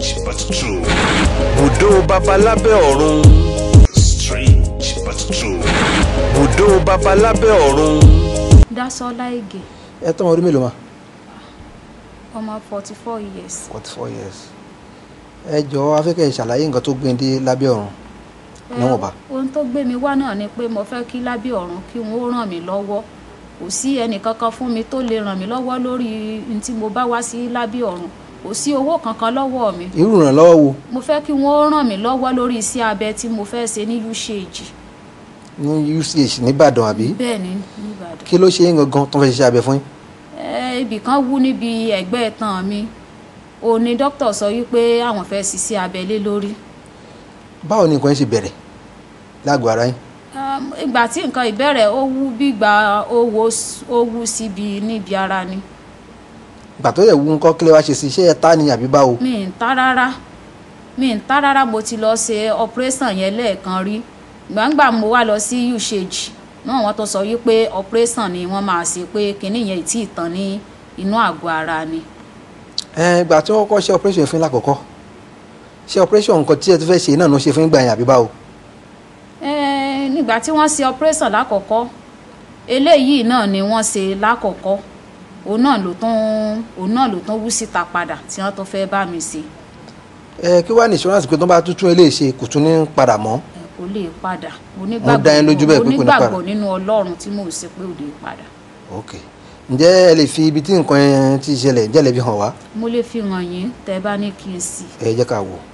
Strange but true. bùdó babalábẹ́ ọ̀run Strange but true. bùdó babalábẹ́ ọ̀run. Dásọ́lá Ègè ẹ tọ́ ọmọ ọdún mélòó ma ọmọ forty four years. forty four years ẹ jọ̀ọ́ afẹ́kẹ́ ṣàlàyé nǹkan tó gbé ń dé lábẹ́ ọ̀run níwọ̀nba ohun tó gbé mi wá náà ni pé mo fẹ́ kí lábẹ́ ọ̀run kí wọ́n ó ràn mí lọ́wọ́ kò sí ẹnì kankan fún mi tó lè ràn mí lọ́wọ́ lórí n tí mo bá wá sí lábẹ́ ọ̀run kò sí owó kankan lọ́wọ́ mi irú ìrànlọ́wọ́ wo mo fẹ́ kí wọ́n ó ràn mí lọ́wọ́ lórí iṣẹ́ abẹ tí mo fẹ́ ṣe ní usage ní uch nìbàdàn àbí bẹ́ẹ̀ ni nìbàdàn kí ló ṣe yín gangan tó ń fẹ́ ṣiṣẹ́ abẹ fún yín ẹ ibì kan wú níbi ẹ̀gbẹ́ ẹ̀tàn mi òun ni dókítà sọ wípé àwọn fẹ́ ṣiṣẹ́ abẹ lé lórí báwo ni nǹkan yín ṣe bẹ̀rẹ̀ lágọ̀ọ́ ara yín Um, ìgbà tí nǹkan ìbẹ̀rẹ̀ ó wú bí ìgbà ó wo ó wú síbi níbi ara ni ìgbà tó yẹ wú nǹkan kílẹ̀ wá ṣe sí iṣẹ́ ẹ ta ni àbí báwo mi ń ta rárá mi ń ta rárá mo ti lọ ṣe operation yẹn lẹ́ẹ̀kan rí gbàǹgbà mo wá lọ sí usage náà wọ́n tó sọ wípé operation ni wọ́n máa ṣe pé kinní yẹn ì tí ì tán ní inú àgọ́ ara ni ẹ ìgbà tí wọ́n kọ́ ṣe operation yẹn fún yín lákọ̀ọ́kọ́ ṣe operation nǹkan tí ẹ ti fẹ́ ṣe náà ló ṣe fún yín gbà yẹn àbí báwo Eh, nígbà tí wọ́n ṣe operation lákọ̀ọ́kọ́ eléyìí náà ni wọ́n ṣe lákọ̀ọ́kọ́ òun náà ló tún òun náà ló tún wú síta padà tí wọ́n tún fẹ́ bá mi ṣe ẹ kí wàá ní insurance pé tó bá tuntun eléyìí ṣe kò tún ní padà mọ́ ẹ kò lè padà Wọ́n dá yín lójú bẹ́ẹ̀ pé kò ní padà? onígbàgbọ́ nínú ọlọ́run tí mò ń ṣe pé ò lè padà ok ǹjẹ́ ẹ lè fi ibi tí nǹkan yẹn ti ṣẹlẹ̀ ǹjẹ́ ẹ lè fi hàn wá mo lè fi hàn yín tẹ́ bá ní kí n sì ẹ jẹ́ ká wò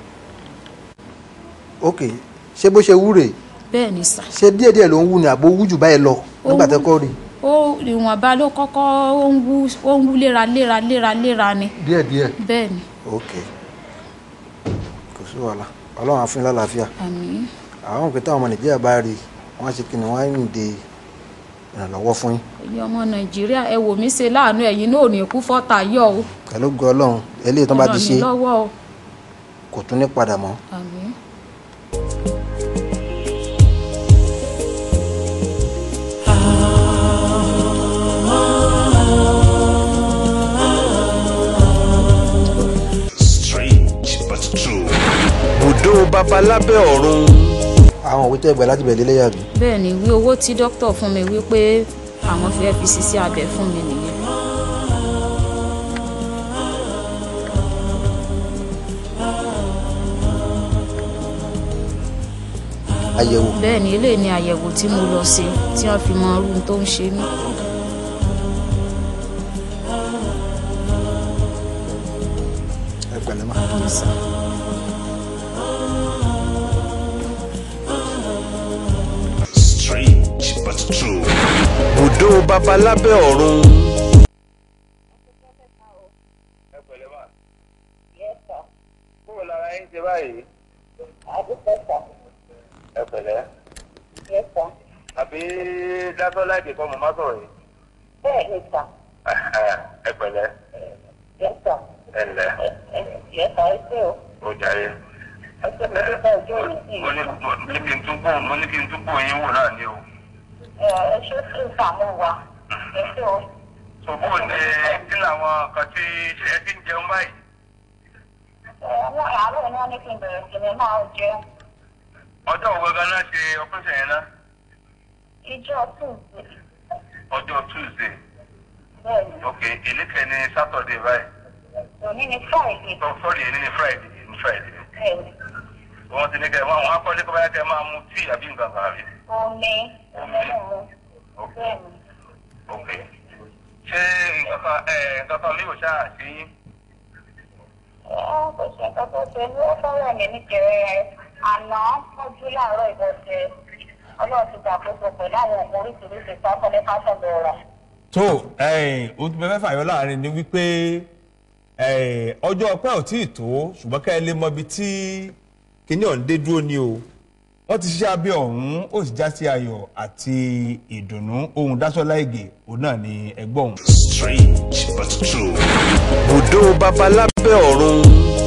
ok ṣé bó ṣe wú rèé bẹ́ẹ̀ ni sà ṣé díẹ̀díẹ̀ ló ń wú ni àbó wú jù báyìí lọ nígbà tẹ́ kọ́ rí ó ìwọ̀nba ló kọ́kọ́ ó ń wú ó ń wú léra léra léra léra ni díẹ̀díẹ̀ bẹ́ẹ̀ ni ok kò sí wàhálà ọlọ́run á fún yín lálàáfíà àmín àwọn òpin táwọn ọmọ nàìjíríà bá rí wọ́n á ṣe kí ni wọ́n á ń de ìrànlọ́wọ́ fún yín ẹ̀yin ọmọ nàìjíríà ẹ wò mí ṣe láàánú ẹ̀yin náà ò ní kú fọ́tà yọ o pẹ̀lú ògo ọlọ́run eléyìí tó bá ti Ọlọ́run ṣe mi lọ́wọ́ o kò tún ní padà mọ́ àmín. Strange but true. bùdó babalábẹ́ ọ̀run àwọn òwe tẹ́ gbà láti bẹ̀rẹ̀ lélẹ́yà bí bẹ́ẹ̀ ni wí owó tí dókítà fún mi wípé àwọn fẹ́ fi ṣiṣẹ́ abẹ fún mi nìyẹn àyẹ̀wò bẹ́ẹ̀ ni eléyìí ni àyẹ̀wò tí mo lọ ṣe tí wọ́n fi mọ irú tó ń ṣe mí. ẹ pẹ̀lẹ́ mà Yes, sir. Strange but true. bùdó babalábẹ́ ọ̀run ẹ pẹ̀lẹ́ mà. kúrò lára yín ṣe báyìí. ẹ pẹ̀lẹ́. àbí dátọ́ láìpẹ́ kọ́ mo má sọ̀rọ̀ yìí. Bẹ́ẹ̀ni sà, ẹ pẹ̀lẹ́. yẹ́sà, ẹ ǹlẹ́. yẹ́sà ẹ ṣé o. ó jàre. Ẹ ṣé mo dúpẹ́ ojú mi sí i. mo ní mo ní kí n tún bò mo ní kí n tún bò yín wò náà ni o. Ẹ ẹ ṣé sí ìsàmú wa. Ẹ ṣé o. ṣòbó ni kí làwọn kan tí ṣe ẹ ti ń jẹun báyìí. Ẹ wọ́n àárọ̀ ni wọ́n ní kí n bẹ̀rẹ̀ sí ni máa jẹun. ọjọ́ òwe ganan ṣe operation yẹn náà. Ijọ́ Tuesday. ọjọ́ tuesday. Bẹ́ẹ̀ni, ok ìlékè ni saturday báyìí. òní ni Friday. so sorry èyí ni friday ní friday. Bẹ́ẹ̀ni, wọ́n ti ní kẹ́ ẹ máa wọ́n á kọ́ ní kọ́ báyà kẹ́ ẹ máa mu tíì àbí nǹkan kan àbí. omi, omi mímu. Bẹ́ẹ̀ni, ok ṣé nǹkan kan ẹ nǹkan kan mi ò ṣáà ṣe yín. ẹ kò ṣe nǹkan tó ṣe ní ó fẹ́rẹ̀ mi níjẹ̀rẹ̀ àná mọ́jú láàárọ̀ ìbọ̀sẹ̀. Ọlọ́run ti gbàgbọ́sọ pẹ̀lú àwọn òògùn oríṣiríṣi sáfọ́ ní fásọ̀dọ̀ rà. tó ohun tí mo fẹ́ fàyọ láàrin ni wípé eh, ọjọ́ ọpẹ́ ò tí ì tó ṣùgbọ́n ká ẹ lè mọ ibi tí kíní ọ̀hún dé dúró ni o wọ́n ti ṣiṣẹ́ abẹ́ ọ̀hún ó sì já sí ayọ̀ àti ìdùnnú ohun Dásọ́lá Ìgè òun náà ni ẹgbọ́n òun. Strange but true. bùdó babalábẹ́ ọ̀run